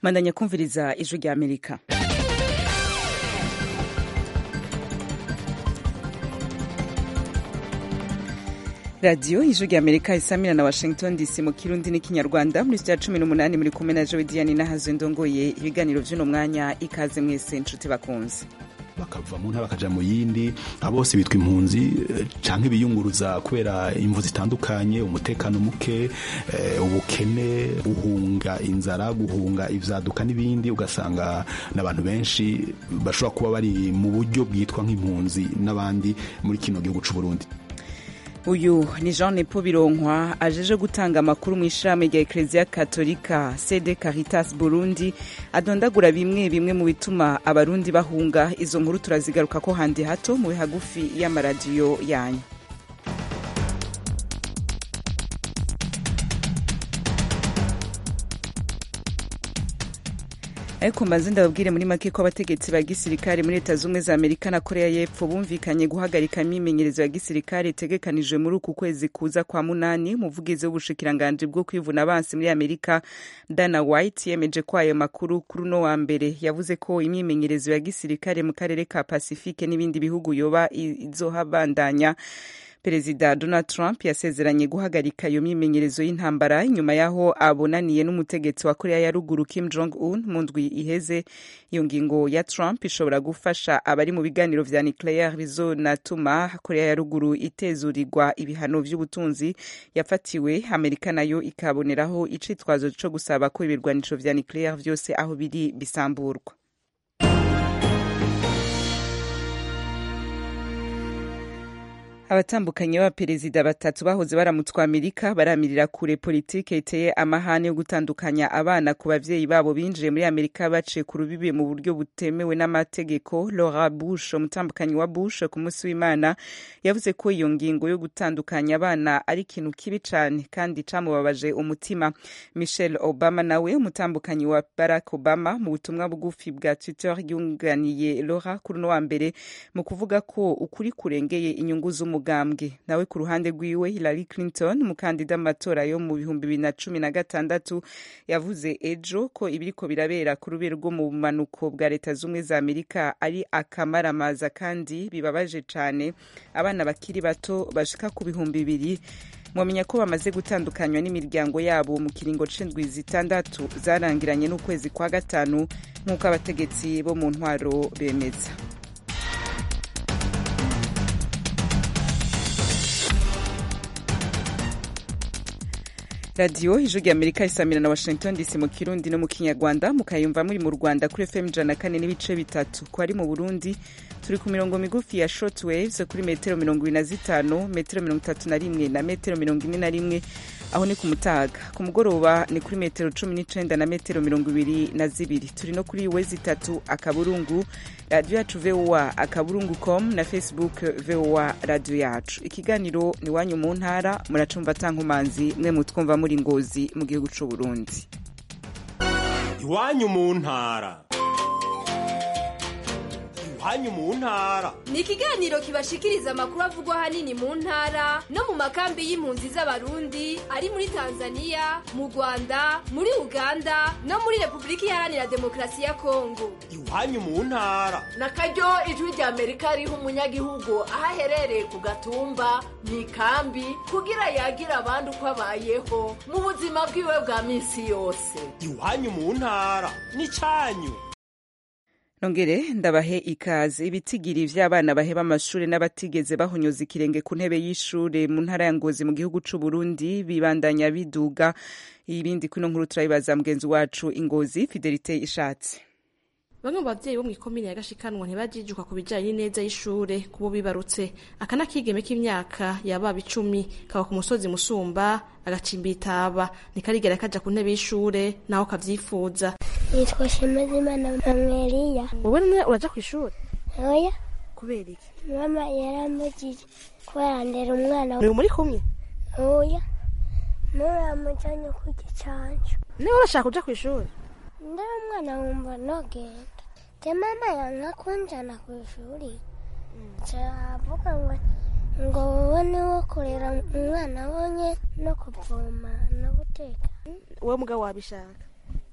mandanya kumviriza ijwi rya amerika radiyo ijwi rya amerika isamira na washington dc mu kirundi n'ikinyarwanda muri sitiya cumi n'umunani muri kumwe na jowe diane nahazo ndongoye ibiganiro vy'uno mwanya ikaze mwese nshuti bakunze bakava mu ntara bakaja mu yindi abo bose bitwa impunzi canke biyunguruza kubera imvu zitandukanye umutekano muke ubukene guhunga inzara guhunga ivyaduka n'ibindi ugasanga n'abantu benshi bashobora kuba bari mu buryo bwitwa nk'impunzi n'abandi muri kino gihugu c'u Burundi uyu ni jean nepo bironkwa ajeje gutanga amakuru mu ishami rya ekereziya katolika sede caritas burundi adondagura bimwe bimwe mu bituma abarundi bahunga izo nkuru turazigaruka ko handi hato mu hagufi y'amaradiyo yanyu ariko mbanze ndababwire muri make ko abategetsi ba gisirikare muri leta z'ubumwe za amerika na korea y'epfo bumvikanye guhagarika imyimenyerezo ya gisirikare itegekanijwe muri uku kwezi kuza kwa munani umuvugizi w'ubushikiranganji bwo kwivuna abansi muri amerika dana white yemeje ko ayo makuru kuri uno wa mbere yavuze ko imyimenyerezo ya gisirikare mu karere ka pasifike n'ibindi bihugu yoba izohabandanya perezida donald trump yasezeranye guhagarika iyo myimenyerezo y'intambara inyuma y'aho abonaniye n'umutegetsi wa korea ya ruguru kim jong un mu ndwi iheze iyo ngingo ya trump ishobora gufasha abari mu biganiro vya nucleaire bizonatuma korea ya ruguru itezurirwa ibihano vy'ubutunzi yafatiwe amerika nayo ikaboneraho icitwazo co gusaba ko ibirwanisho vya nucleaire vyose aho biri bisamburwa abatandukanye b'abaperezida batatu bahoze baramutswa amerika baramirira kure politike iteye amahane yo gutandukanya abana ku bavyeyi babo binjiye muri amerika baciye ku rubibi mu buryo butemewe n'amategeko laura bush umutambukanyi wa bush ku munsi w'imana yavuze ko iyo ngingo yo gutandukanya abana ari ikintu kibi cane kandi camubabaje umutima michelle obama nawe umutambukanyi wa barack obama mu butumwa bugufi bwa twitter yunganiye laura kuri uno wa mbere mu kuvuga ko ukuri kurengeye inyungu z'umu umugambwe nawe ku ruhande rwiwe Hillary Clinton umukandida mu matora yo mu bihumbi bibiri na cumi na gatandatu yavuze ejo ko ibiriko birabera ku rubero rwo mu bumanuko bwa leta z'ubumwe za amerika ari akamaramaza kandi bibabaje cane abana bakiri bato bashika ku bihumbi bibiri mwamenya ko bamaze gutandukanywa n'imiryango yabo mu kiringo c'indwi zitandatu zarangiranye n'ukwezi kwa gatanu nk'uko abategetsi bo mu ntwaro bemeza radiyo ijwi rya amerika isamira na washington dc mu kirundi no mu kinyarwanda mukayumva muri mu rwanda kuri fm ijana na kane n'ibice bitatu ko ari mu burundi turi ku mirongo migufi ya short waves kuri metero mirongo ibiri na zitanu metero mirongo itatu na rimwe na metero mirongo ine na rimwe aho ni ku mutaga ku mugoroba ni kuri metero cumi n'icenda na metero mirongo ibiri na zibiri turi no kuri wezi itatu akaburungu radiyo yacu voa akaburungu com na facebook voa radiyo yacu ikiganiro ni wanyu mu ntara muracumva tankumanzi mwe mutwumva muri ngozi mu gihugu c'u burundi iwanyu mu ntara iwanyu mu ntara ni ikiganiro kibashikiriza amakuru avugwa ahanini mu ntara no mu makambi y'impunzi z'abarundi ari muri tanzania mu rwanda muri uganda no muri repubulika iharanira demokarasi ya kongo iwanyu mu ntara na karyo ijwi rya amerika riha umunyagihugu aho aherereye ku gatumba mu ikambi kugira yagira abandi uko abayeho mu buzima bwiwe bwa minsi yose iwanyu mu ntara ni cyanyu nongere ndabahe ikaze ibitigiri vy'abana baheba amashuri n'abatigeze bahonyoza ikirenge ku ntebe y'ishure mu ntara ya ngozi mu gihugu c'u Burundi bibandanya biduga ibindi kuno nkuru turabibaza mugenzi wacu ingozi fidelite ishatse bamwe mu bavyeyi bo mw'ikomine ya gashikanwa ntibajijuka ku bijanye n'ineza y'ishure kubo bibarutse aka n'akigeme k'imyaka yababa icumi kaba ku musozi musumba agacimba itaba ntikarigera kaja ku ntebe y'ishure naho kavyifuza yitwa shemezimana mamweliya wowe none uraja kw'ishure oya kubera iki mama yaramujije kubera ndera umwana ni muri kumwe oya nuramujanye ku gicanco niwe urashaka kuja kw'ishure ndera umwana wumva nogenda te mama yanka kunjana kw'ishuri cavuga ngo ngo wowe niwo kurera umwana wonye no kuvoma no guteka wowe mugabo wabishaka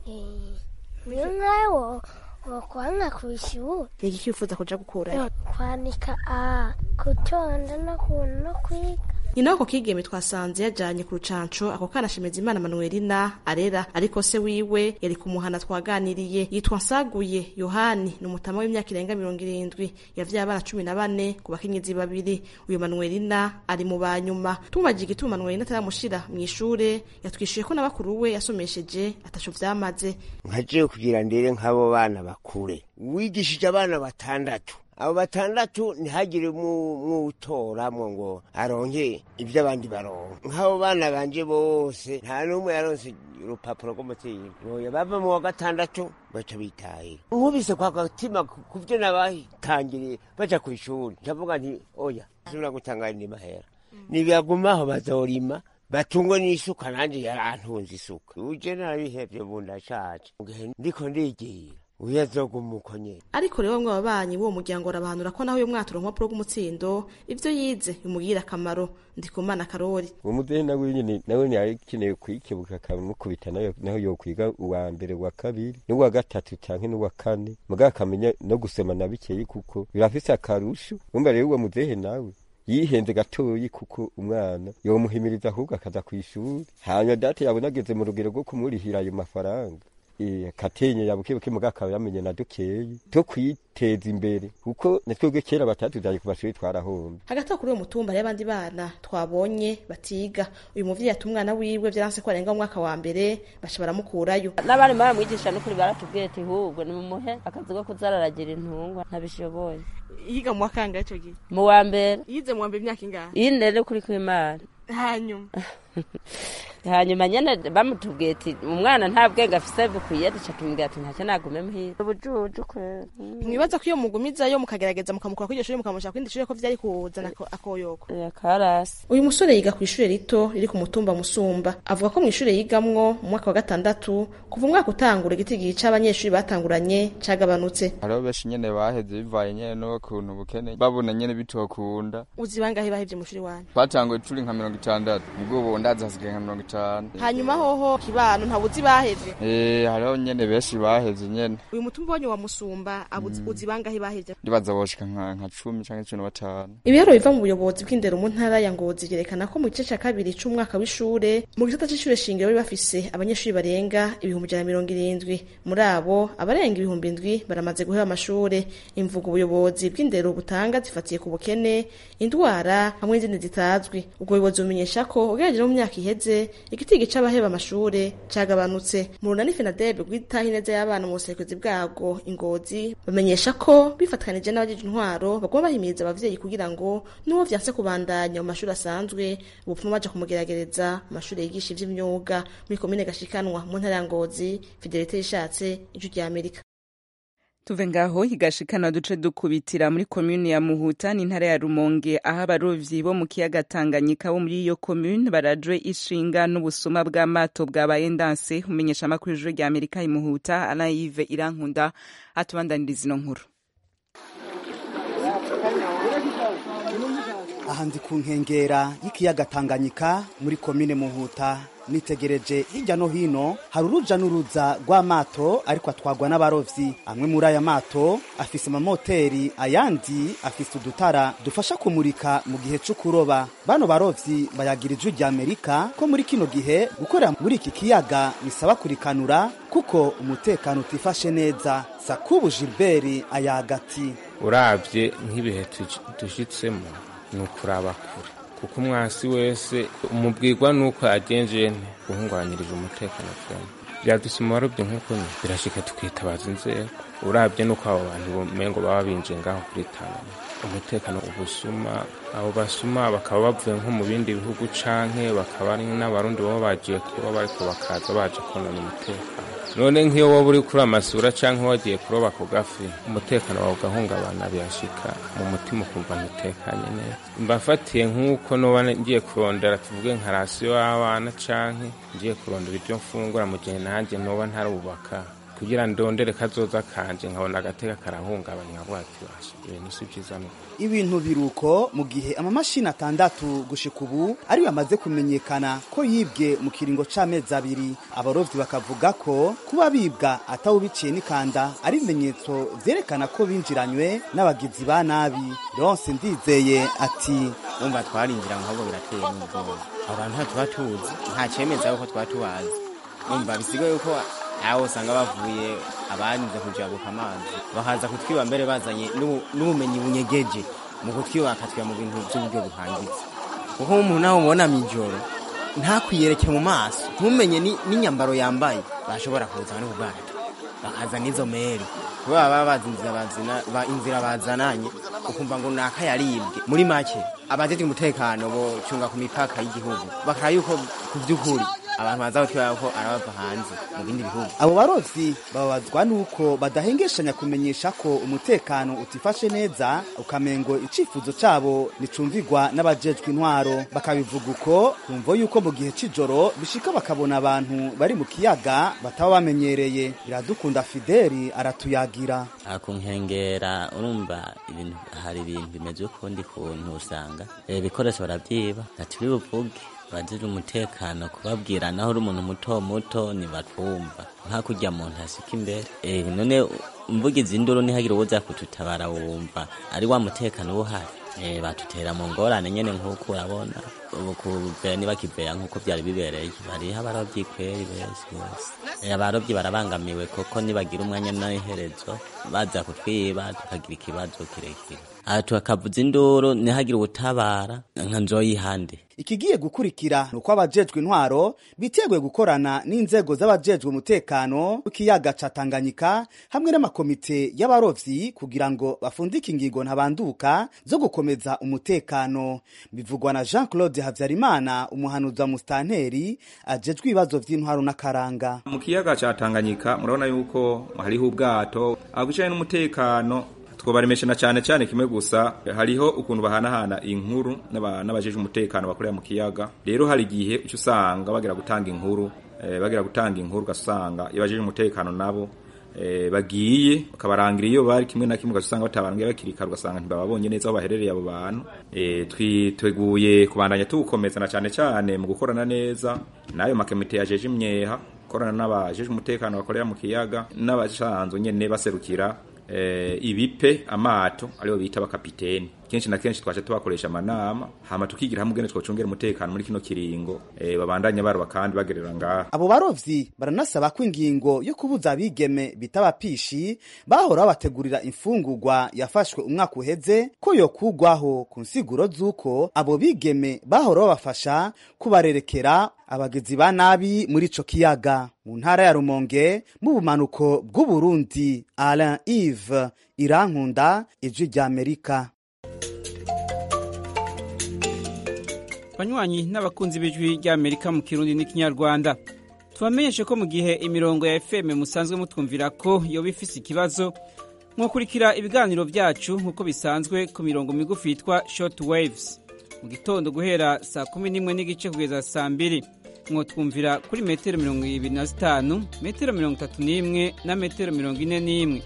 niyo nkawe wo wokwanga ku ishuri ni iki wifuza kuja gukurayo kwanika a gutonda no ku- no kwiga nyina wako kigeme twasanze yajanye ku rucanco ako kana shemeza imana manuelina arera ariko se wiwe yari kumuhana twaganiriye yitwa nsaguye yohani ni umutama w'imyaka irenga mirongo irindwi yavyaye abana cumi na bane ku bakenyezi babiri uyu manuelina ari mu banyuma tumubajije igituma manuelina ataramushira mw'ishure yatwishuye ko na bakuru we yasomesheje ataco vyamaze nkaje kugira ndere nk'abo bana bakure wigishije abana batandatu abo batandatu ntihagire mwutoramwo ngo aronke ibyo abandi baronka nk'abo bana banje bose nta n'umwe yaronse urupapuro rw'umutima oya bava mu wa gatandatu baca bitahira nkubise kwa gatima ku byo nabatangiriye baja ku ishuri ndavuga nti oya sibura gutangara ndimahera nibagumaho bazorima batungwe n'isuka nanjye yarantunze isuka uje narabihevye ubu ndashaje mugihe ndiko ndigira uyu azoguma uko nyene ariko rero bamwe babanyi b'uwo muryango barabahanura ko naho uyo mwatura urupapuro rw'umutsindo ivyo yize bimugirira akamaro ndikumana karori uwo muzehe nawe nyene nawe yari akeneye kwikebuka akamukubita nayo naho yokwiga uwa mbere uwa kabiri n'uwa gatatu canke n'uwa kane mugabo akamenya no gusoma na bikeyi kuko birafise akarusho umva rero uwo muzehe nawe yihenze gatoyi kuko umwana yomuhimiriza ahubwo akaza kw'ishuri hanyuma data yabona ageze mu rugero rwo kumurihira ayo mafaranga Eh, katenye yabukebuke muga akaba yamenye na dukeyi two kwiteza imbere kuko natwebwe kera batatuzaye ku mashuri twarahombe hagati aho kuri uwo mutumba hariyo abandi bana twabonye batiga uyu muvyeyi ati umwana wiwe vyaranse ko arenga mu mwaka wa mbere baca baramukurayo n'abari baramwigisha n'ukuri baratubwiye ati hubwo nimumuhe akazi ko kuzararagira intungwa ntabishoboye yiga mu wakanga ico gihe mu wa mbere yize mu wa mbere imyaka ingahe ine rero kuri kw'imana hanyuma hanyuma nyene bamutubwiye ati umwana nta bwenge afise bukwiye duca tumubwira ati ntacyo nagume muhira ubujuju kwera mwibaza ko iyo mugumizayo mukagerageza mukamukura kuri iryo shuri mukamusha kwindi shuri ko vyari kuzana ako- akoyoko karasi uyu musore yiga ku ishure rito riri ku mutumba musumba avuga ko mu ishure yigamwo mu mwaka wa gatandatu kuva umwaka utangura igitigi c'abanyeshuri batanguranye cagabanutse hariho benshi nyene baheze bivaye nyene n'ukuntu ubukene babona nyene bitokunda uzi bangahe bahevye mu shuri wanyu twatanguye turi nka mirongo itandatu ubwo ubu ndazi hasigaye nka mirongo itanu hanyuma hoho kibano ntabuzi bahevye Eh, hariho nyene benshi baheze nyene uyu mutumba wanyu wa musumba abuzi Mm. uzi bangahe bahevye ndibaza boshika nka nka cumi canke cumi na batanu ibiharuro biva mu buyobozi bw'indero mu ntara ya ngozi vyerekana ko mu gice ca kabiri c'umwaka w'ishure mu gisata c'ishure shingiro bari bafise abanyeshuri barenga ibihumbi ijana na mirongo irindwi muri abo abarenga ibihumbi indwi baramaze guheba amashure imvugo ubuyobozi bw'indero butanga zifatiye ku bukene indwara hamwe n'izindi zitazwi ubwo buyobozi bumenyesha ko ugereranije no mu myaka iheze igitigi c'abaheba amashure cagabanutse mu runani fenadebe rwitaho ineza y'abana mu buserukizi bwabwo ingozi bamenyesha ko bifatanije n'abajeje intwaro bagomba bahimiriza abavyeyi kugira ngo n'uwo vyanse kubandanya mu mashuri asanzwe ubupfuma baja kumugeragereza mu mashuri yigisha ivy'imyuga muri komine gashikanwa mu ntara ya ngozi fidelite yishatse ijwi rya amerika tuve ngaho higashikana duce dukubitira muri komune ya muhuta n'intara ya rumonge aho abarovyi bo mu kiyaga tanganyika bo muri iyo komune barajwe ishinga n'ubusuma bw'amato bwabaye ndanse umenyesha amakuru y'ijuru rya amerika imuhuta anayive irankunda atubandaniriza ino nkuru aha ndi ku nkengera y'ikiyaga tanganyika muri komine muhuta nitegereje hirya no hino hari uruja n'uruza rw'amato ariko atwagwa n'abarovyi amwe muri aya mato afise amamoteri ayandi afise udutara dufasha kumurika mu gihe co kuroba bano barovyi bayagira ijwi rya amerika ko muri kino gihe gukorera muri iki kiyaga bisaba kurikanura kuko umutekano utifashe neza sakubu gilbert ayagati urabye nk'ibihe tuj- dushitsemo ni ukuraba kure kuko umwasi wese umubwirwa n'uko yagenjeye nte guhungabanyiriza umutekano twembi byadusima warobye nk'uko nyine birashika tukitabaza inzego urabye n'uko abo bantu umengo baba binjiye ngaho kuri Tanganyika umutekano ubusuma abo basuma bakaba bavuye nko mu bindi bihugu canke bakaba ari n'abarundi baba bagiye kuba bariko bakaza baje konona umutekano none nk'iyo woba uri kuri amasura canke wagiye kuroba ku gafi umutekano wawe ugahungabana birashika mu mutima ukumva ntutekanye neza mbafatiye nk'uko noba ngiye kurondera tuvuge nka rasiyo y'abana canke ngiye kurondera ibyo mfungura mu gihe nanjye noba ntarubaka kugira ndondere kazoza kanje nkabona agateka karahungabanya nkavuga ati basha ibintu si byiza no ibintu biruko mu gihe amamashini atandatu gushika ubu ariyo amaze kumenyekana ko yibwe mu kiringo c'amezi abiri abarovyi bakavuga ko kuba bibwa atawubiciye n'ikanda ari ibimenyetso vyerekana ko binjiranywe n'abagizi ba nabi ronse ndizeye ati umva twarinjira ahubwo birateye n'ubwoba abo bantu ntatuba tuzi nta cemeza yuko twaba tubazi umva bisigaye yuko aho usanga bavuye abanze kujabuka amazi bakaza kutwiba mbere bazanye n'ubu- n'ubumenyi bunyegeje mu kutwiba bakatwiba mu bintu by'uburyo buhangitse kuko umuntu nawe umubona mw'ijoro ntakwiyereke mu maso ntumenye ni- n'inyambaro yambaye bashobora kuza no kubwato bakaza n'izo meri kuba baba bazi inzira bazina- ba- inzira bazananye ukumva ngo naka yaribwe muri make abajejwe umutekano bocunga ku mipaka y'igihugu bakara yuko ku vy'ukuri abantu baza gutwara ko arabava hanze mu bindi bihugu abo barovyi bababazwa nuko badahengeshanya kumenyesha ko umutekano utifashe neza ukamengo icifuzo cabo nicumvigwa n'abajejwe intwaro bakabivuga uko kumvo yuko mu gihe c'ijoro bishika bakabona abantu bari mu kiyaga bataba bamenyereye biradukunda fideli aratuyagira aha ku nkengera urumva ibintu hari ibintu bimeze ukundi kuntu usanga eh, ibikoresho baravyiba ntituri buvuge abajejwe umutekano kubabwira naho uri umuntu muto muto ntibatwumva nka kurya muntu asika imbere Eh, none mvugizi induru ntihagire uwoza kututabara wumva ari wa mutekano uba uhari Eh, batutera mu ngorane nyene nk'uko urabona ubu kuveya nibakiveya nk'uko vyari bibereye hariho abarovyi kweri besi bose Eh, abarovyi barabangamiwe koko nibagira umwanya n'iherezo baza kutwiba tukagira ikibazo kirekire aha tukavuza induru ntihagire ubutabara nka nzoyihande ikigiye gukurikira ni uko abajejwe intwaro biteguye gukorana n'inzego z'abajejwe umutekano w'ikiyaga ca tanganyika hamwe n'amakomite y'abarovyi kugira ngo bafundike ingingo ntabanduka zo gukomeza umutekano bivugwa na jean claude havyarimana umuhanuzi wa mustanteri ajejwe ibibazo vy'intwaro n'akaranga mu kiyaga ca tanganyika murabona yuko hariho ubwato abijanye n'umutekano twobaremesha na cyane cyane kimwe gusa hariho ukuntu bahanahana inkuru n'aba- n'abajejwe umutekano bakorera mu kiyaga rero hari igihe uca usanga bagira gutanga inkuru eh, bagira gutanga inkuru ugasanga iyo abajejwe umutekano nabo eh, bagiye bakabarangira iyo bari kimwe na kimwe ugasanga batabarangira bakiri kare ugasanga ntibababonye neza aho baherereye abo bantu eh, twiteguye kubandanya tuwukomeza na cyane cyane mu gukorana neza n'ayo makomite yajeje imyeha gukorana n'abajejwe umutekano bakorera mu kiyaga n'abasanzwe nyene baserukira eh, ibipe amato ariyo bita abakapiteni kenshi na kenshi twaca tubakoresha amanama hama tukigira hamwe ugene twocungera umutekano muri kino kiringo eh, babandanya baroba kandi bagerera ngaha abo barovyi baranasaba ko ingingo yo kubuza abigeme bita abapishi bahora babategurira imfungurwa yafashwe umwaka uheze ko yokugwaho ku nsiguro z'uko abo bigeme bahora babafasha kubarerekera abagizi ba nabi muri ico kiyaga mu ntara ya rumonge mu bumanuko bw'uburundi alain ive irankunda ijwi ry'amerika banywanyi n'abakunzi b'ijwi ry'amerika mu kirundi n'ikinyarwanda tubamenyeshe ko mu gihe imirongo ya fm musanzwe mutwumvira ko yoba ifise ikibazo mwakurikira ibiganiro byacu nk'uko bisanzwe ku mirongo migufi yitwa short waves mu gitondo guhera saa kumi n'imwe n'igice kugeza saa mbiri mwotwumvira kuri metero mirongo ibiri na zitanu metero mirongo itatu n'imwe na metero mirongo ine n'imwe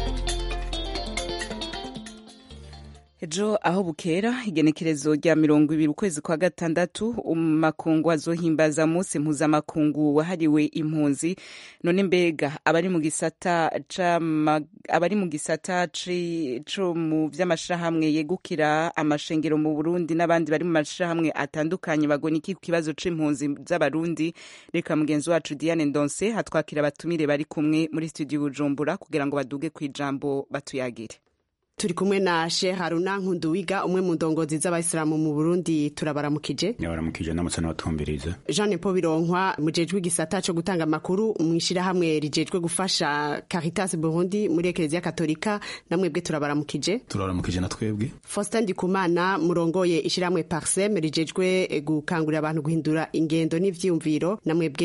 ejo aho bukera igenekerezo rya mirongo ibiri ukwezi kwa gatandatu makungu azohimbaza munsi mpuzamakungu wahariwe impunzi none mbega abari mu gisata c'ama- abari mu gisata ci- co mu vy'amashirahamwe yegukira amashengero mu burundi n'abandi bari mu mashirahamwe atandukanye bagona iki ku kibazo c'impunzi z'abarundi reka mugenzi wacu diane ndonse hatwakira abatumire bari kumwe muri studio bujumbura kugira ngo baduge kw'ijambo batuyagire turi kumwe na Sheikh Haruna Nkunduwiga umwe mu ndongozi z'abayisilamu mu Burundi turabaramukije yabaramukije n'amutse n'abatumbiriza Jean Paul Bironkwa mujejwe igisata co gutanga amakuru mu ishirahamwe rijejwe gufasha Caritas Burundi muri Eklezia Katolika namwebwe turabaramukije turabaramukije na twebwe Faustin Ndikumana murongoye ishirahamwe Parsem rijejwe gukangurira abantu guhindura ingendo n'ivyiyumviro namwebwe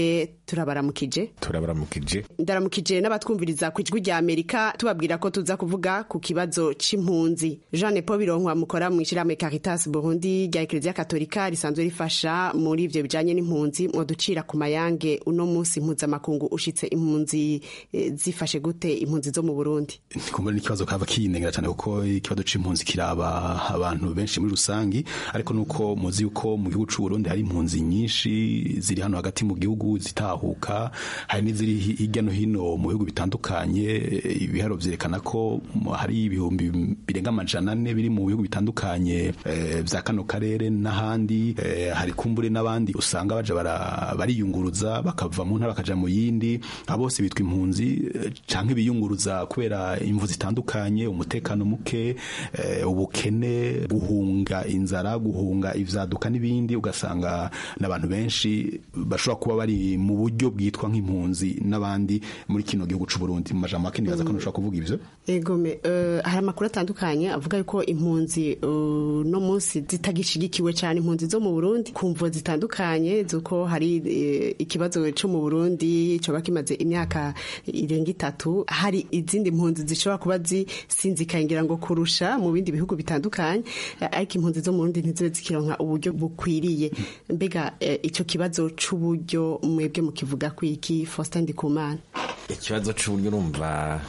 turabaramukije turabaramukije ndaramukije n'abatwumviriza ku ijwi rya amerika tubabwira ko tuza kuvuga ku kibazo c'impunzi jean paul bironkwa mukora mu ishyirahamwe caritas burundi rya ekereziya katolika risanzwe rifasha muri ivyo bijanye n'impunzi mwaducira ku mayange uno munsi mpuzamakungu ushitse impunzi eh, zifashe gute impunzi zo mu burundi kumva n'ikibazo kava kinengera cyane kuko ikibazo c'impunzi kiraba abantu benshi muri rusangi ariko nuko muzi yuko mu gihugu c'u Burundi hari impunzi nyinshi ziri hano hagati mu gihugu zitahuka hari n'iziri hirya no hino mu bihugu bitandukanye ibiharo vyerekana ko hari ibihumbi birenga amajana ane biri mu bihugu bitandukanye eh, vya kano karere n'ahandi eh, hari kumbure n'abandi usanga baja bara- bariyunguruza bakava mu ntara bakaja mu yindi abo bose bitwa impunzi eh, canke biyunguruza kubera imvu zitandukanye umutekano muke eh, ubukene guhunga inzara guhunga ivyaduka n'ibindi ugasanga n'abantu benshi bashobora kuba bari mu buryo bwitwa nk'impunzi n'abandi muri kino gihugu c'u Burundi mu majambo make nibaza ko ntushobora kuvuga ivyo egome uh, hari amakuru atandukanye avuga yuko impunzi uh, no munsi zitagishigikiwe cyane impunzi zo mu Burundi kumvo zitandukanye zuko hari uh, ikibazo cyo mu Burundi coba kimaze imyaka irenga itatu hari izindi mpunzi zishobora kuba zisinzikaye ngira ngo kurusha mu bindi bihugu bitandukanye uh, ariko impunzi zo mu Burundi ntizibe zikironka uburyo bukwiriye mbega uh, ico kibazo c'uburyo mwebwe mukivuga kwiki Faustin Ndikumana ikibazo c'uburyo urumva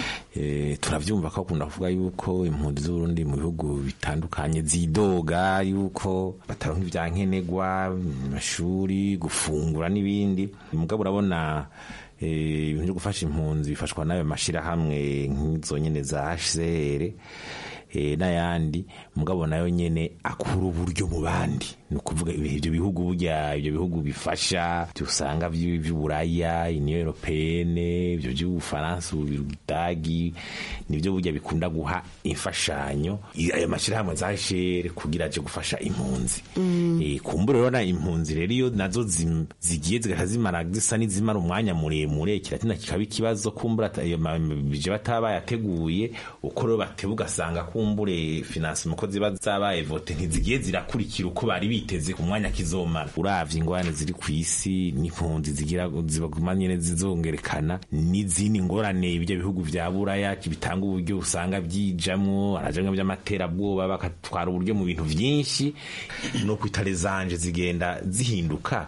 eh, turavyumva ko akunda kuvuga yuko impunzi z'uburundi mu bihugu bitandukanye zidoga yuko bataronka ivyankenegwa amashuri gufungura n'ibindi mugabo urabona eh, ibintu vyo gufasha impunzi bifashwa n'ayo mashirahamwe nk'izo nyene za HCR eh, n'ayandi mugabo nayo nyene akura uburyo mu bandi ni ukuvuga ibyo bihugu burya ibyo bihugu bifasha usanga vy'uburaya union européenne ibyo by'ubufaransa ubudagi nibyo burya bikunda guha imfashanyo ayo mashyirahamwe za shere kugira aje gufasha impunzi Eh, kumbura rero na impunzi rero iyo nazo zim- zigiye zigahita zimara zisa n'izimara umwanya muremure kiratina kikaba ikibazo kumbura ata- ayo ma- bije bataba bayateguye uko rero bateba ugasanga kumbure finansima ko ziba zabaye vote ntizigiye zirakurikira uko bari biteze ku mwanya kizomara uravye ingorane ziri ku isi n'impunzi zigira zibaguma nyene zizongerekana n'izindi ngorane ibyo bihugu vya buraya bitanga uburyo usanga byijamwo arajamwo by'amaterabwoba bakatwara uburyo mu bintu vyinshi no kwita rezanje zigenda zihinduka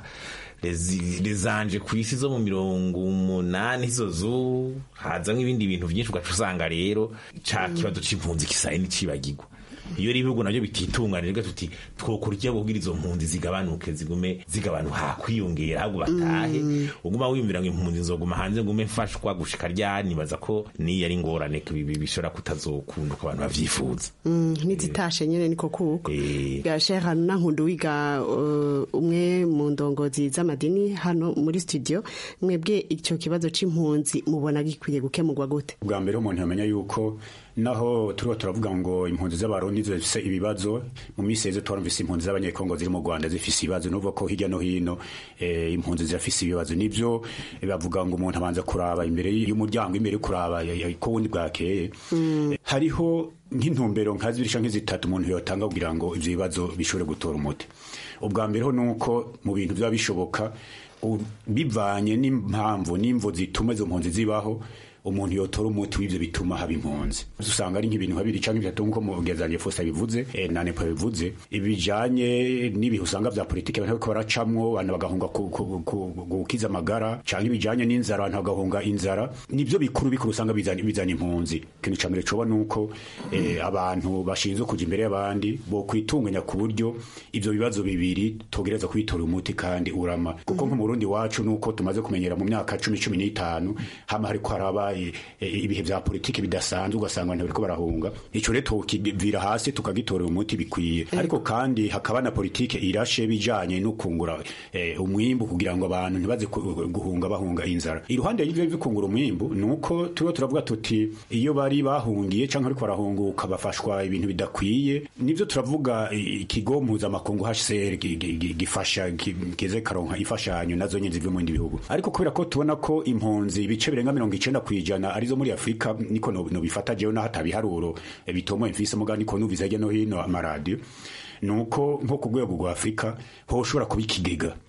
Rezi- rezanje ku isi zo mu mirongo umunani zo zo hazamwo ibindi bintu byinshi ugaca usanga rero ca kibazo c'impunzi kisaye n'icibagirwa iyo rero ibihugu navyo bititunganije tuti twokora iki kugira izo mpunzi zigabanuke zigume zigabanuka kwiyongera ahubwo batahe uguma wiyumvira ngo impunzi nzoguma hanze ngume mfashwa gushika ryari nibaza ko niyo ari ingorane ko ibi bishobora kutazokunda uko abantu bavyifuza Mm, nizitashe nyene niko kuko gashe hano nankundu wiga uh, umwe mu ndongozi z'amadini hano muri studio mwebwe icyo kibazo c'impunzi mubona gikwiye gukemurwa gute bwa mbere umuntu yamenya yuko naho turiho turavuga ngo impunzi z'abarundi zifise ibibazo mu minsi yeze twarumvise impunzi z'abanyekongo ziri mu rwanda zifise ibibazo nuvuga ko hirya no hino eh, impunzi zirafise ibibazo nivyo eh, bavuga ngo umuntu abanza kuraba imbere y'umuryango imbere yo kuraba ya- ya- ko wundi bwakeye Eh, hariho nk'intumbero nka zibiri canke zitatu umuntu yotanga kugira ngo ivyo bibazo bishobore gutora umuti ubwa mbere ho nuko mu bintu vyaba bishoboka u- bivanye n'impamvu n'imvo zituma izo mpunzi zibaho umuntu yotora umuti w'ivyo bituma haba impunzi usanga ari nk'ibintu habiri canke bitatu nk'uko mugezanje Fosa bivuze eh, na Nepo bivuze ibijanye n'ibihe usanga vya politike abantu bariko baracamwo abantu bagahunga ku- ku- ku- gukiza amagara canke ibijanye n'inzara abantu bagahunga inzara nivyo bikuru bikuru usanga bizana bizana impunzi ikintu ca mbere coba nuko eh, abantu bashinzwe kuja imbere y'abandi bo kwitunganya ku buryo ivyo bibazo bibiri togereza kwitora umuti kandi urama kuko nko mu Burundi wacu nuko tumaze kumenyera mu myaka cumi cumi n'itanu hama hariko haraba eh, eh, ibihe vya politiki bidasanzwe ugasanga abantu bariko barahunga ico rero tukivira hasi tukagitorera umuti bikwiye ariko kandi hakaba na politike irashe bijanye no kungura eh, umwimbu kugira ngo abantu ntibaze ku- guhunga bahunga inzara iruhande y'ivyo bikungura umwimbu nuko turiho turavuga tuti iyo bari bahungiye canke ariko barahunguka bafashwa ibintu bidakwiye nivyo turavuga eh, ikigo mpuzamakungu HCR gi- gi- gi- gifasha gi- kize karonka imfashanyo nazo nyene zivuye mu bindi bihugu ariko kubera ko tubona ko impunzi ibice birenga mirongo icenda kw'ijana arizo muri afurika niko no no bifata jewe naho atabiharuro eh, bitomoye mfise muga niko numvise hirya no hino amaradiyo nuko nko ku rwego rwa afurika ho ushobora kuba ikigega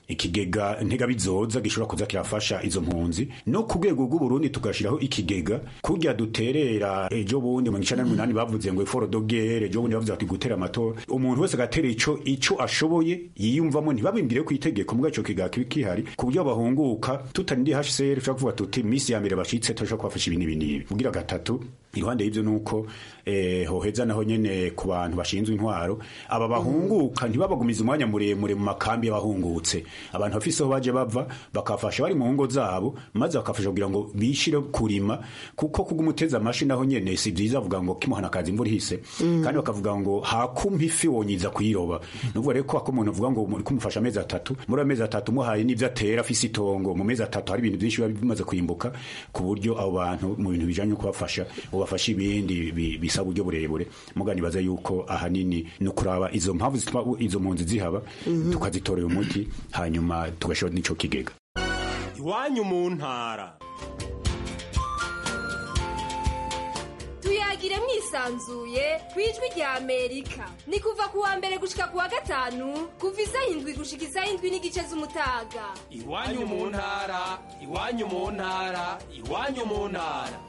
ikigega ntega bizoza gishobora kuza kirafasha izo mpunzi no ku rwego rw'uburundi tugashiraho ikigega kurya duterera ejo bundi mu icana n'umunani bavuze ngo iforo dogere ejo bundi bavuze bati gutera amatora umuntu wese agatera ico ico ashoboye yiyumvamo ntibabimbire ku itegeko mbwa ico kigega kibi kihari ku buryo bahunguka tutarindi HCR ushobora kuvuga tuti misi ya mbere bashitse turashobora kubafasha ibintu ibi n'ibi kugira gatatu iruhande y'ivyo nuko eh, hoheza naho nyene ku bantu bashinzwe intwaro aba bahunguka ntibabagumiza umwanya muremure mu makambi y'abahungutse abantu bafise aho baje bava bakafasha bari mu ngo zabo maze bakafasha kugira ngo bishire kurima kuko kugumuteza amashi naho nyene si vyiza avuga ngo kimuhana kazi imvura ihise Mm. kandi bakavuga ngo hakumpa ifi wonyiza kuyiroba nuvuga rero ko ako umuntu avuga ngo muri kumufasha amezi atatu muri ayo mezi atatu muhaye n'ivyo atera afise itongo mu mezi atatu hari ibintu vyinshi biba bimaze kwimbuka ku buryo abo bantu mu bintu bijanye no kubafasha bobafasha ibindi bi- bisaba uburyo burebure muga nibaza yuko ahanini ni ukuraba izo mpamvu zituma izo mpunzi zihaba Mhm. tukazitorera umuti hanyuma tugashora n'ico kigega iwanyu mu ntara tuyagire mwisanzuye ku ijwi rya amerika ni kuva ku wa mbere gushika ku wa gatanu kuva isaha indwi gushika isaha indwi n'igice z'umutaga iwanyu mu ntara iwanyu mu ntara iwanyu mu ntara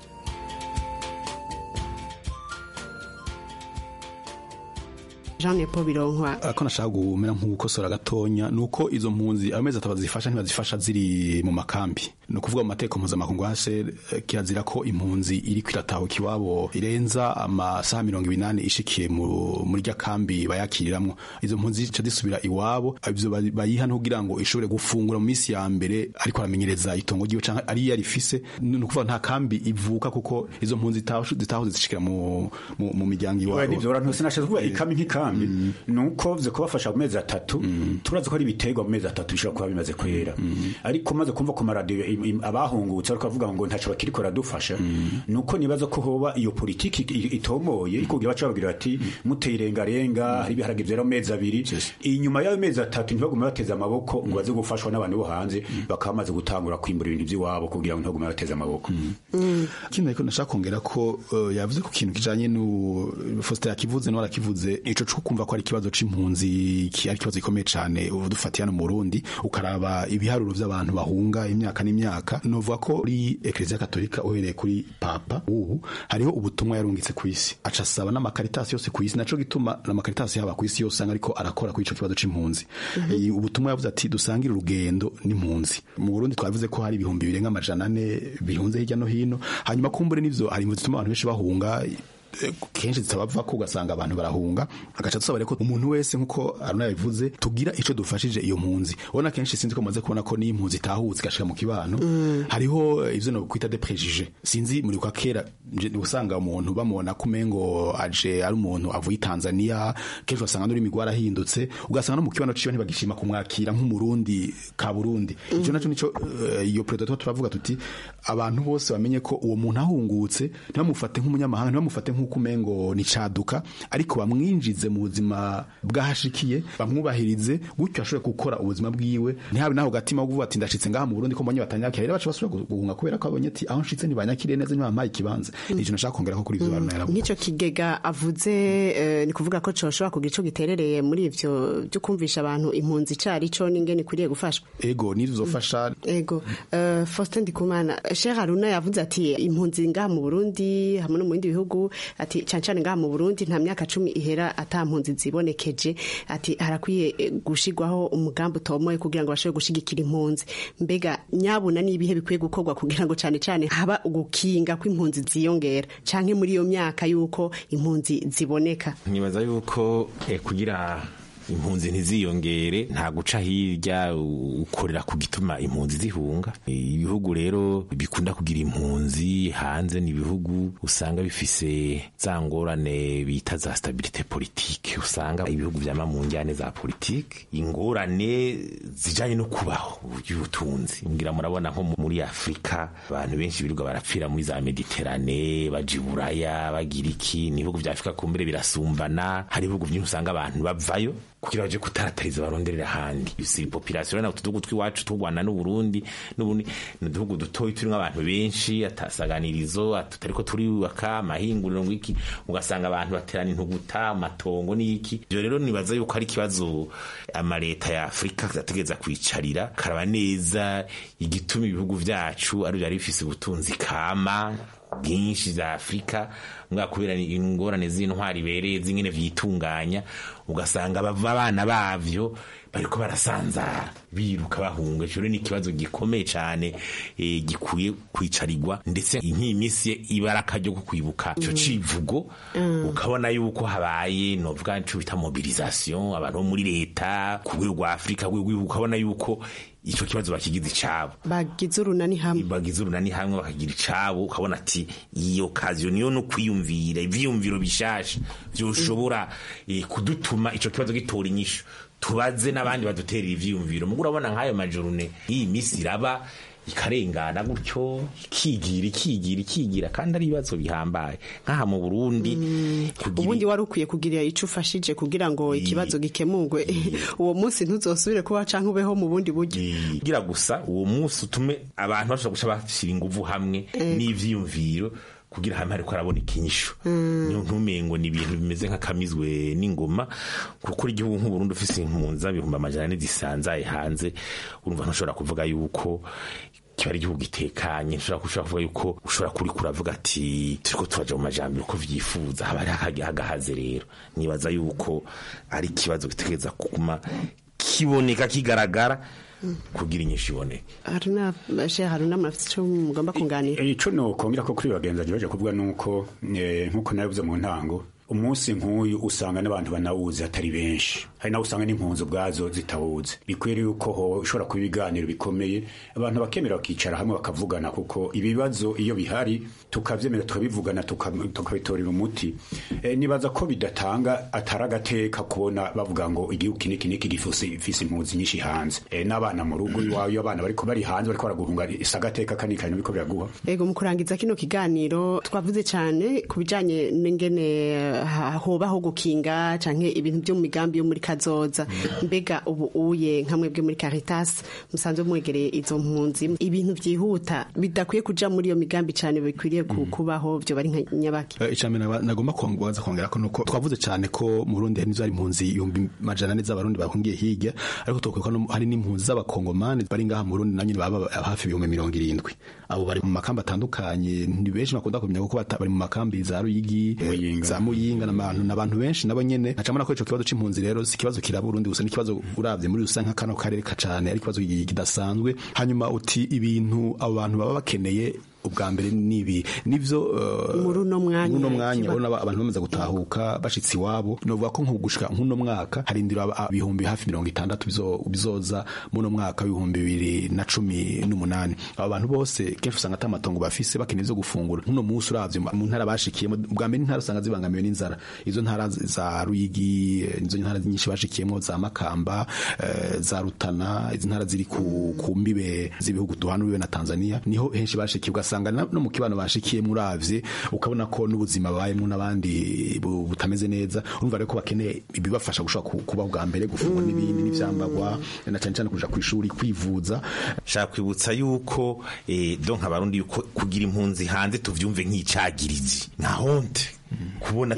Jean Paul Bironkwa ako nashaka guhumera nk'ugukosora gatonya nuko izo mpunzi amezi atatu bazifasha ntibazifasha ziri mu makambi ni ukuvuga mu mateko mpuzamakungu hase eh, kirazira ko impunzi iri kwiratahuka iwabo irenza amasaha mirongo ibinani ishikiye mu- muri rya kambi bayakiriramwo izo mpunzi zica zisubira iwabo ivyo bari- bayiha ntugira ngo ishobore gufungura mu minsi ya mbere ariko aramenyereza itongo ryiwe canke ari iyo arifise ni ukuvuga nta kambi ivuka kuko izo mpunzi zitaho- zitahoze zishikira mu mu- mu miryango Oya, iwabo nivyo ntose nashatse kuvuga ikambi nk'ikambi nuko vye kubafasha mu mezi atatu turazi ko ari ibiterwa mu mezi atatu bishobora kuba bimaze kwera ariko maze kumva ku maradiyo im- im- abahungutse ariko bavuga ngo ntaco bakiriko radufasha nuko nibaza ko hoba iyo politiki i- itomoye iko kugira baca babwira bati muteye irengarenga hari ibiharage vyera mu mezi abiri inyuma y'ayo mezi atatu ntibagume bateze amaboko ngo baze gufashwa n'abantu bo hanze bakaba bamaze gutangura kwimbura ibintu vy'iwabo kugira ngo ntibagume bateze amaboko ikindi ariko nashaka kongera ko uh, yavuze ku kintu kijanye nu Faustin yakivuze no arakivuze ico cyo kumva ko ari ikibazo c'impunzi ki ari ikibazo gikomeye cane ubu dufatiye hano mu Burundi ukaraba ibiharuro vy'abantu bahunga imyaka n'imyaka novuga ko uri Ecclesia Katolika uhereye kuri Papa ubu hariho ubutumwa yarungitse ku isi aca asaba n'amakaritasi yose ku isi naco gituma n'amakaritasi yaba ku isi yose usanga ariko arakora kuri ico kibazo c'impunzi Mhm. Eh, ubutumwa yavuze ati dusangire urugendo n'impunzi mu Burundi twavuze ko hari ibihumbi birenga amajana ane bihunze hirya no hino hanyuma kumbure n'ivyo hari impunzi zituma abantu benshi bahunga eh, kenshi zitabava ko ugasanga abantu barahunga agaca dusaba rero ko umuntu wese nkuko Aruna yabivuze tugira ico dufashije iyo mpunzi ubona kenshi sinzi ko mumaze kubona ko n'iyo impunzi itahutse igashika mu kibano hariho eh, ivyo no kwita de préjugés sinzi muri kwa kera nje usanga umuntu bamubona ko umengo aje ari umuntu avuye i Tanzania kenshi usanga n'uri migwara ahindutse ugasanga no mu kibano ciwe ntibagishima kumwakira nk'umurundi ka Burundi ico naco nico eh, iyo predator turavuga tuti abantu bose bamenye ko uwo muntu ahungutse ntibamufate nk'umunyamahanga ntibamufate nk'uko umengo ni caduka ariko bamwinjize mu buzima bwahashikiye bamwubahirize gutyo ashobore gukora ubuzima bwiwe ntihabe naho gatima wo kuvuga ati ndashitse ngaha mu Burundi ko mbonye batanyakira rero baca basubira guhunga kubera ko abonye ati aho nshitse ntibanyakiriye neza ntibampaye ikibanza nico nashaka kongera ko kuri ivyo bantu yaravuze nk'icyo kigega avuze eh, ni kuvuga ko coshobora kugira ico giterereye muri ivyo byo kumvisha abantu impunzi icari co n'ingene ikwiriye gufashwa ego nizofasha ego uh, Faustin Ndikumana Sheikh Haruna yavuze ati impunzi ngaha mu Burundi hamwe no mu bindi bihugu ati cane cane ngaha mu Burundi nta myaka cumi ihera ata mpunzi zibonekeje ati harakwiye eh, gushigwaho umugambi utomoye kugira ngo bashobore gushigikira impunzi mbega nyabuna n'ibihe bikwiye gukorwa kugira ngo cane cane haba ugukinga kw'impunzi ziyongera canke muri iyo myaka yuko impunzi ziboneka nkibaza yuko eh, kugira impunzi ntiziyongere nta guca hirya u- ukorera ku gituma impunzi zihunga Eh, ibihugu rero bikunda kugira impunzi hanze ni ibihugu usanga bifise za ngorane bita za stabilite politike usanga ibihugu vyama mu njyane za politike ingorane zijanye no kubaho y'ubutunzi ngira murabona nko muri afurika abantu benshi birirwa barapfira muri za mediterane baja i buraya bagira iki ni ibihugu vya afurika kumbere birasumbana hari ibihugu vyinshi usanga abantu bavayo kugira baje kutaratariza baronderera ahandi si population na utudugu twiwacu tw'Rwanda n'u Burundi n'ubundi n'uduhugu dutoyi turimo abantu benshi atasaganirizo tutariko turiyubaka amahinguriro ngwiki ugasanga abantu baterana intuguta amatongo n'iki ibyo rero nibaza yuko ari ikibazo amaleta ya Afrika ategeza kwicarira karaba neza igituma ibihugu vyacu ari byari bifise ubutunzi kama bwinshi za Afrika mbwa kubera ingorane z'intwari bereye zingene vyitunganya ugasanga bava abana bavyo bariko barasanzara biruka bahunga ico ni ikibazo gikomeye cane e, gikwiye kwicarirwa ndetse nk'iyi minsi ibara akaryo ko kwibuka ico civugo ukabona yuko habaye novuga ico bita mobilisation abantu bo muri leta ku rwego rwa Afrika ukabona yuko ico kibazo bakigize icabo bagize urunani hamwe bagize urunani hamwe bakagira icabo ukabona ati iyo occasion niyo no kwiyumvira ivyiyumviro bishasha vyoshobora eh, kudutuma ico kibazo gitora inyishu tubaze n'abandi baduterera ivyiyumviro mugo urabona nk'ayo majorune iyi misi iraba ikarengana gutyo ikigira ikigira ikigira kandi ari ibibazo bihambaye nk'aha mu Burundi ubundi wari ukwiye kugira ico ufashije kugira ngo ikibazo gikemurwe uwo munsi ntuzosubire kuba canke ubeho mu bundi buryo kugira gusa uwo munsi utume abantu bashobora guca bashira inguvu hamwe n'ivyiyumviro kugira hamwe hariko haraboneka inyishu niyo ntumengo ni ibintu bimeze nk'akamizwe n'ingoma kuko igihugu nk'uburundi ufise impunzi ibihumbi amajana ane zisanzaye hanze urumva ntushobora kuvuga yuko kiba ari igihugu gitekanye nshobora kushobora kuvuga yuko ushobora kuri kuravuga ati turiko turaja mu majambere uko vyifuza haba hari hagahaze rero nibaza yuko ari ikibazo gitegereza kuguma kiboneka kigaragara kugira inyinshi iboneke haruna bashe haruna mafite cyo mugomba kunganira ico no kongera ko kuri bagenzi baje kuvuga nuko nkuko nabivuze mu ntango umunsi nk'uyu usanga n'abantu banawuzi atari benshi hari nawe usanga n'impunzi ubwazo zitawuzi bikwiriye yuko ho ushobora kuba ibiganiro bikomeye abantu bakemera bakicara hamwe bakavugana kuko ibibazo iyo bihari tukavyemera tukabivugana tukabitorera umuti e, nibaza ko bidatanga atari agateka kubona bavuga ngo igihugu kiniki niki gifise impunzi nyinshi hanze e, n'abana mu rugo iwawe abana bariko bari hanze bariko baraguhunga isagateka kanikanye biriko biraguha ego mu kurangiza kino kiganiro twavuze cyane ku bijanye n'ingene hobaho gukinga canke ibintu byo mu migambi yo muri kazoza mbega ubu uye nka mwebwe muri Caritas musanzwe mwegereye izo mpunzi ibintu vyihuta bidakwiye kuja muri iyo migambi cane bikwiriye kubaho byo bari nka nyabaki icambere nagomba kubaza kongera ko nuko twavuze cyane ko mu Burundi hari hari impunzi ibihumbi majana ane z'abarundi bahungiye hirya ariko tokwibuka hari n'impunzi z'abakongomani bari ngaha mu Burundi nanyo baba hafi ibihumbi mirongo irindwi abo bari mu makambi atandukanye ni benshi bakunda kumenya kuko bari mu makambi za Ruyigi za Muyinga n'abantu n'abantu benshi nabo nyene nacamana ko ico kibazo c'impunzi rero si kibazo kiraba Burundi gusa n'ikibazo uravye muri rusange nk'akano karere kacane ari kibazo kidasanzwe hanyuma uti ibintu abo bantu baba bakeneye ubwa mbere nibi nivyo muri uno mwanya uno mwanya ubona abantu bamaze gutahuka bashitsi iwabo novuga ko nkugushika nk'uno mwaka harindira ibihumbi hafi mirongo itandatu bizoza muno mwaka w'ibihumbi bibiri na cumi n'umunani abo bantu bose kenshi usanga ata matongo bafise bakeneye ivyo gufungura nk'uno munsi uravye mu ntara bashikiyemo ubwa mbere intara usanga zibangamiwe n'inzara izo ntara za Ruyigi izo ntara nyinshi bashikiyemo za Makamba za Rutana izi ntara ziri ku mbibe z'ibihugu duhana ubibe na Tanzania niho henshi bashikiye ugasanga no mu kibano bashikiye muravye ukabona ko n'ubuzima bayemo n'abandi butameze neza urumva rero ko bakeneye ibibafasha gushobora kuba bwa mbere gufungwa n'ibindi n'ivyambagwa na cyane cyane kuja kwishuri kwivuza shaka kwibutsa yuko eh, donc abarundi yuko kugira impunzi hanze tuvyumve nk'icagirizi nka honte kubona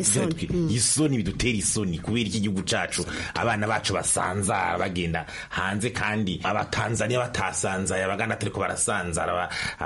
isoni bidutera isoni kubera iki gihugu cacu abana bacu basanzara bagenda hanze kandi abatanzania batasanzaye abaganda atariko barasanzara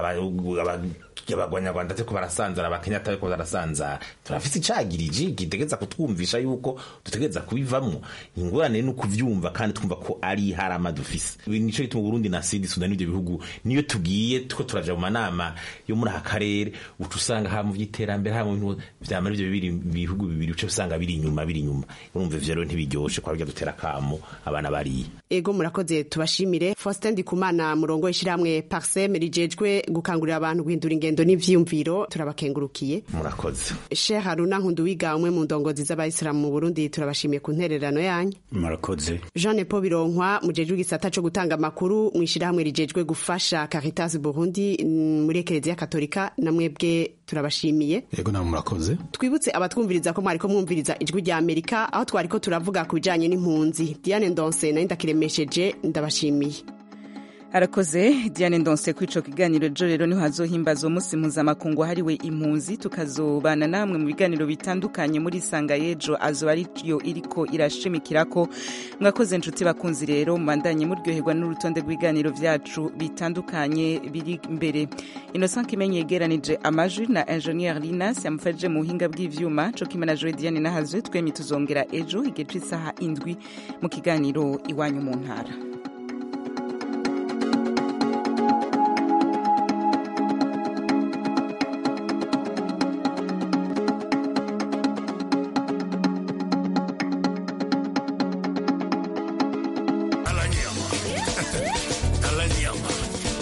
abagwanyarwanda atariko barasanzara abakenya atariko barasanzara turafise icagiriji gitegeza kutwumvisha yuko dutegereza kubivamwo ingorane ni ukuvyumva kandi twumva ko ari harama dufise nico gituma Burundi na Sud Sudan n'ivyo bihugu niyo tugiye tuko turaja mu manama yo muri aka karere uca usanga ha mu vy'iterambere ha mu bintu vyama ivyo bibiri bihugu bibiri uca usanga biri inyuma biri inyuma urumva ivyo rero ntibiryoshe kwa burya dutera kamo abana bariye ego murakoze tubashimire Faustin Ndikumana murongo ishirahamwe Parsem rijejwe gukangurira abantu guhindura ingendo n'ivyiyumviro turabakengurukiye murakoze Sheikh Haruna Nkunduwiga umwe mu ndongozi z'abayisilamu mu Burundi turabashimiye ku ntererano yanyu murakoze Jean Paul Bironkwa mujejwe igisata co gutanga amakuru mwishirahamwe rijejwe gufasha Caritas Burundi mm, muri Ekereziya Katolika namwebwe turabashimiye yego namwe murakoze twibutse abatwumviriza ko mwariko mwumviriza ijwi rya Amerika aho twariko turavuga ku bijanye n'impunzi Diane Ndonse nayo ndakiremesheje ndabashimiye arakoze diane ndonse kuri ico kiganiro ejo rero niho hazohimbaza umunsi mpuzamakungu wahariwe impunzi tukazobana namwe mu biganiro bitandukanye muri sanga y'ejo azoba ariyo iriko irashimikirako mwakoze inshuti bakunzi rero mubandanye muryoherwa n'urutonde rw'ibiganiro vyacu bitandukanye biri imbere innocent kimenyi yegeranije amajwi na ingenieur linas yamufashije mu buhinga bw'ivyuma co kimwe na joe diane nahazwe twemye tuzongera ejo igihe c'isaha indwi mu kiganiro iwanyu mu ntara